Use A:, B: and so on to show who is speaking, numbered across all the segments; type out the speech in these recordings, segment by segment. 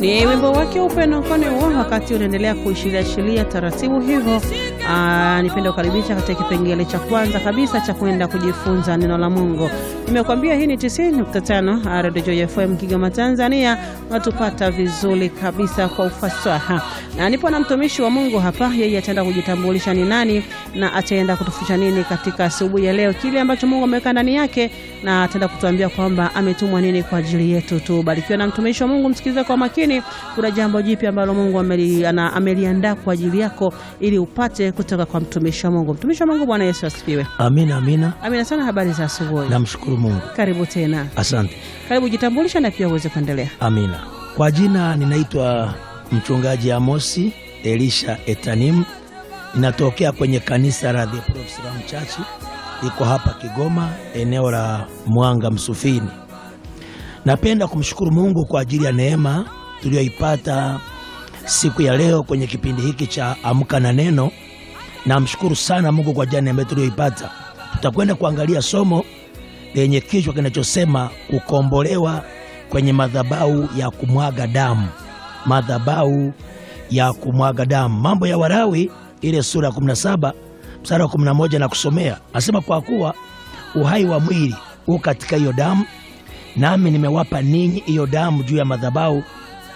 A: Ni wimbo wake upendo mkono huo, wakati unaendelea kuishiliashilia taratibu hivyo. Nipende kukaribisha katika kipengele cha kwanza kabisa cha kwenda kujifunza neno la Mungu. Nimekuambia hii ni 90.5 Radio Joy FM Kigoma, Tanzania. Unatupata vizuri kabisa kwa ufasaha, na nipo na mtumishi wa Mungu hapa. Yeye ataenda kujitambulisha ni nani na ataenda kutufundisha nini katika asubuhi ya leo, kile ambacho Mungu ameweka ndani yake, na ataenda kutuambia kwamba ametumwa nini kwa ajili yetu. Tubarikiwe na mtumishi wa Mungu, msikilize kwa makini. Kuna jambo jipya ambalo Mungu ameliandaa kwa ajili yako ili upate kutoka kwa mtumishi wa Mungu. Mtumishi wa Mungu, Bwana Yesu asifiwe.
B: Amina, amina.
A: Amina sana. Habari za asubuhi.
B: Namshukuru Mungu.
A: Karibu tena.
B: Asante.
A: Karibu jitambulisha na pia uweze kuendelea.
B: Amina. Kwa jina ninaitwa mchungaji Amosi Elisha Etanim, ninatokea kwenye kanisa la The Prophets Ram Church, iko hapa Kigoma, eneo la Mwanga Msufini. Napenda kumshukuru Mungu kwa ajili ya neema tuliyoipata siku ya leo kwenye kipindi hiki cha Amka na Neno. Namshukuru sana Mungu kwa ajili ya neema tuliyoipata. Tutakwenda kuangalia somo lenye kichwa kinachosema kukombolewa kwenye madhabahu ya kumwaga damu, madhabahu ya kumwaga damu. Mambo ya Walawi ile sura ya 17 mstari wa 11 na kusomea, asema kwa kuwa uhai wa mwili u katika hiyo damu, nami nimewapa ninyi hiyo damu juu ya madhabahu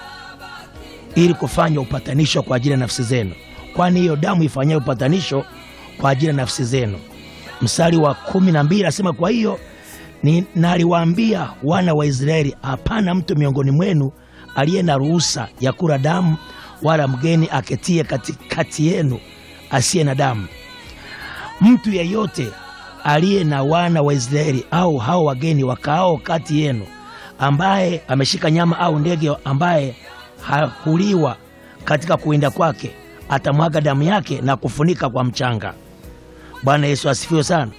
B: ili kufanya upatanisho kwa ajili ya nafsi zenu, kwani hiyo damu ifanyayo upatanisho kwa ajili ya nafsi zenu. Mstari wa kumi na mbili asema kwa hiyo ni naliwaambia wana wa Israeli, hapana mtu miongoni mwenu aliye na ruhusa ya kula damu, wala mgeni aketie katikati yenu asiye na damu. Mtu yeyote aliye na wana wa Israeli au hao wageni wakaao kati yenu, ambaye ameshika nyama au ndege ambaye hakuliwa katika kuwinda kwake, atamwaga damu yake na kufunika kwa mchanga. Bwana Yesu asifiwe sana.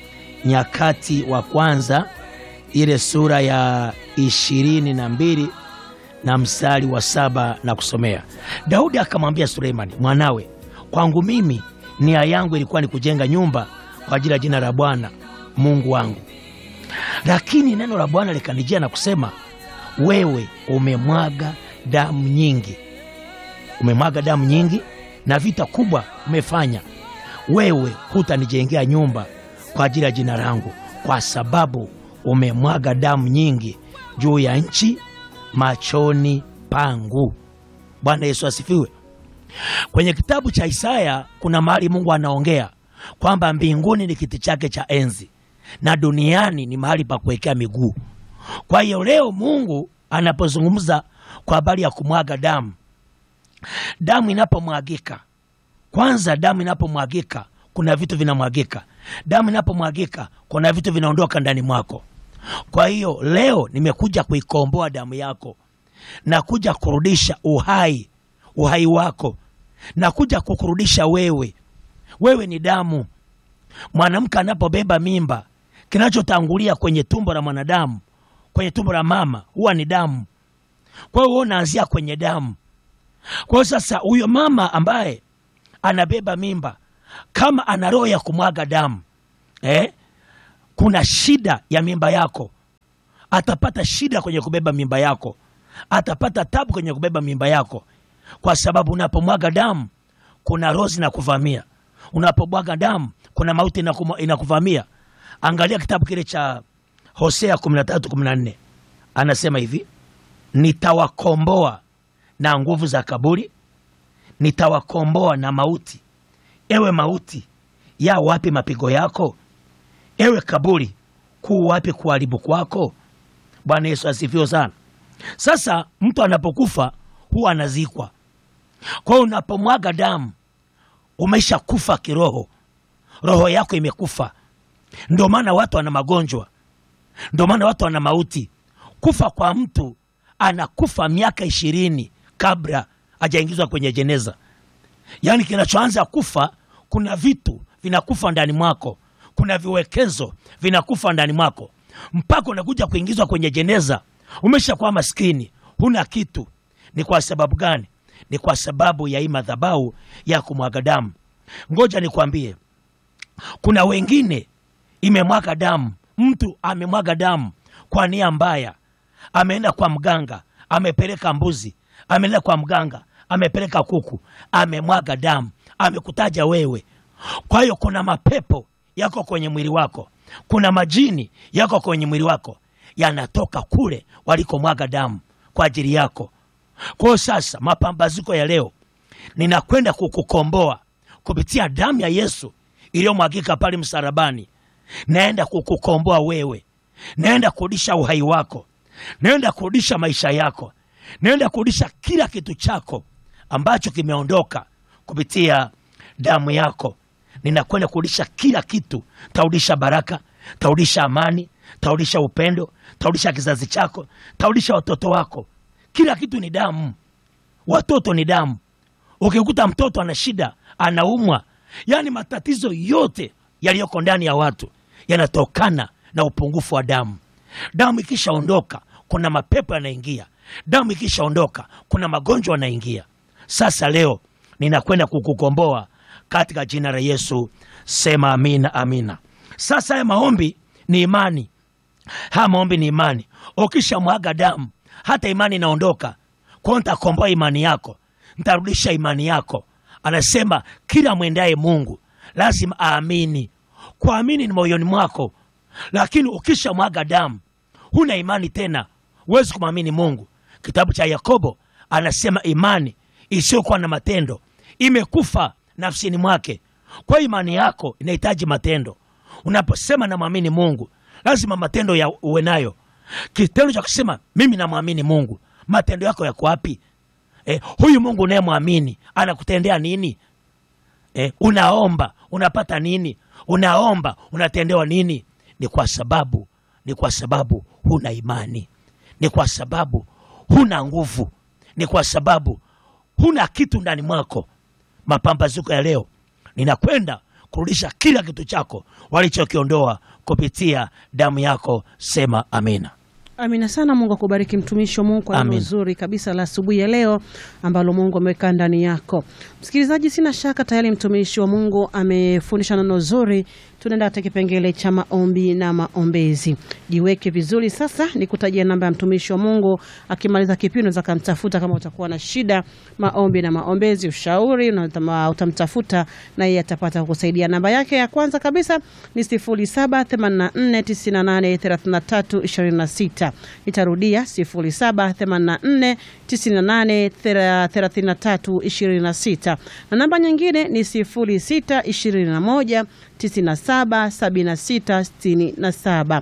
B: Nyakati wa kwanza ile sura ya ishirini na mbili na mstari wa saba na kusomea. Daudi akamwambia Suleimani mwanawe, kwangu mimi nia yangu ilikuwa ni kujenga nyumba kwa ajili ya jina la Bwana Mungu wangu, lakini neno la Bwana likanijia na kusema, wewe umemwaga damu nyingi, umemwaga damu nyingi na vita kubwa umefanya. Wewe hutanijengea nyumba kwa ajili ya jina langu, kwa sababu umemwaga damu nyingi juu ya nchi machoni pangu. Bwana Yesu asifiwe. Kwenye kitabu cha Isaya kuna mahali Mungu anaongea kwamba mbinguni ni kiti chake cha enzi na duniani ni mahali pa kuwekea miguu. Kwa hiyo leo Mungu anapozungumza kwa habari ya kumwaga damu, damu inapomwagika, kwanza, damu inapomwagika kuna vitu vinamwagika. Damu inapomwagika kuna vitu vinaondoka ndani mwako. Kwa hiyo leo nimekuja kuikomboa damu yako, nakuja kurudisha uhai, uhai wako, nakuja kukurudisha wewe. Wewe ni damu. Mwanamke anapobeba mimba, kinachotangulia kwenye tumbo la mwanadamu, kwenye tumbo la mama, huwa ni damu. Kwa hiyo unaanzia kwenye damu. Kwa hiyo sasa, huyo mama ambaye anabeba mimba kama ana roho ya kumwaga damu eh, kuna shida ya mimba yako, atapata shida kwenye kubeba mimba yako, atapata tabu kwenye kubeba mimba yako, kwa sababu unapomwaga damu kuna roho zinakuvamia. Unapomwaga damu kuna mauti inakuvamia. Angalia kitabu kile cha Hosea 13:14 anasema hivi, nitawakomboa na nguvu za kaburi, nitawakomboa na mauti. Ewe mauti, ya wapi mapigo yako? Ewe kaburi, kuu wapi kuharibu kwako? Bwana Yesu asifiwe sana. Sasa mtu anapokufa huwa anazikwa. Kwa hiyo unapomwaga damu umesha kufa kiroho, roho yako imekufa. Ndio maana watu wana magonjwa, ndio maana watu wana mauti. Kufa kwa mtu anakufa miaka ishirini kabla hajaingizwa kwenye jeneza. Yaani kinachoanza kufa, kuna vitu vinakufa ndani mwako, kuna viwekezo vinakufa ndani mwako, mpaka unakuja kuingizwa kwenye jeneza umeshakuwa maskini, huna kitu. Ni kwa sababu gani? Ni kwa sababu ya hii madhabahu ya kumwaga damu. Ngoja nikwambie, kuna wengine imemwaga damu, mtu amemwaga damu kwa nia mbaya, ameenda kwa mganga, amepeleka mbuzi, ameenda kwa mganga, amepeleka kuku, amemwaga damu, amekutaja wewe. Kwa hiyo kuna mapepo yako kwenye mwili wako, kuna majini yako kwenye mwili wako, yanatoka kule walikomwaga damu kwa ajili yako. Kwa hiyo sasa, mapambazuko ya leo, ninakwenda kukukomboa kupitia damu ya Yesu iliyomwagika pale msalabani. Naenda kukukomboa wewe, naenda kurudisha uhai wako, naenda kurudisha maisha yako, naenda kurudisha kila kitu chako ambacho kimeondoka kupitia damu yako. Ninakwenda kurudisha kila kitu, tarudisha baraka, tarudisha amani, tarudisha upendo, tarudisha kizazi chako, tarudisha watoto wako. Kila kitu ni damu, watoto ni damu. Ukikuta mtoto ana shida, anaumwa, yaani matatizo yote yaliyoko ndani ya watu yanatokana na upungufu wa damu. Damu ikishaondoka, kuna mapepo yanaingia. Damu ikishaondoka, kuna magonjwa yanaingia. Sasa leo ninakwenda kukukomboa katika jina la Yesu. Sema amina, amina. Sasa haya maombi ni imani, haya maombi ni imani. Ukishamwaga damu, hata imani inaondoka. Kwa hiyo nitakomboa imani yako, ntarudisha imani yako. Anasema kila mwendaye Mungu lazima aamini. Kuamini ni moyoni mwako, lakini ukishamwaga damu huna imani tena, huwezi kumwamini Mungu. Kitabu cha Yakobo anasema imani isiyokuwa na matendo imekufa nafsini mwake. Kwa hiyo imani yako inahitaji matendo. Unaposema namwamini Mungu, lazima matendo ya uwe nayo. Kitendo cha kusema mimi namwamini Mungu, matendo yako yako wapi? Eh, huyu Mungu unayemwamini anakutendea nini? Eh, unaomba unapata nini? Unaomba unatendewa nini? Ni kwa sababu ni kwa sababu huna imani, ni kwa sababu huna nguvu, ni kwa sababu huna kitu ndani mwako. Mapambazuko ya leo, ninakwenda kurudisha kila kitu chako walichokiondoa kupitia damu yako. Sema amina.
A: Amina sana. Mungu akubariki mtumishi wa Mungu kwa neno
B: Amin.
A: zuri kabisa la asubuhi ya leo ambalo Mungu ameweka ndani yako. Msikilizaji, sina shaka tayari mtumishi wa Mungu amefundisha neno zuri. Tunaenda katika kipengele cha maombi na maombezi. Jiweke vizuri sasa, nikutajia namba ya mtumishi wa Mungu. Akimaliza kipindi unaweza kumtafuta kama utakuwa na shida, maombi na maombezi, ushauri, unatama- utamtafuta na yeye atapata kukusaidia. Namba yake ya kwanza kabisa ni 0784983326. Nitarudia 0784983326 na namba nyingine ni 0621 977667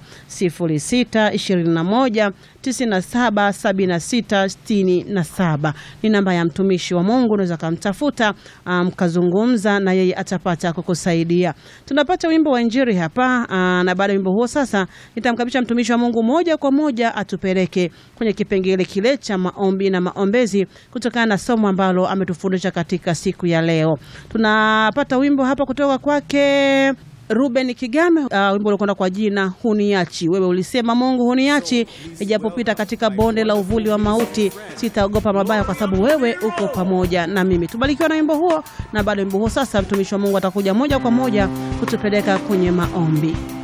A: 0621 977667 ni namba ya mtumishi wa Mungu. Unaweza kumtafuta mkazungumza na yeye atapata kukusaidia. Tunapata wimbo wa Injili hapa aa, na baada ya wimbo huo sasa nitamkabisha mtumishi wa Mungu moja kwa moja atupeleke kwenye kipengele kile cha maombi na maombezi kutokana na somo ambalo ametufundisha katika siku ya leo. Tunapata wimbo hapa kutoka kwake Ruben Kigame. Uh, wimbo uliokwenda kwa jina huniachi. Wewe ulisema Mungu huniachi, ijapopita katika bonde la uvuli wa mauti, sitaogopa mabaya, kwa sababu wewe uko pamoja na mimi. Tubarikiwa na wimbo huo, na baada ya wimbo huo sasa mtumishi wa Mungu atakuja moja kwa moja kutupeleka kwenye maombi.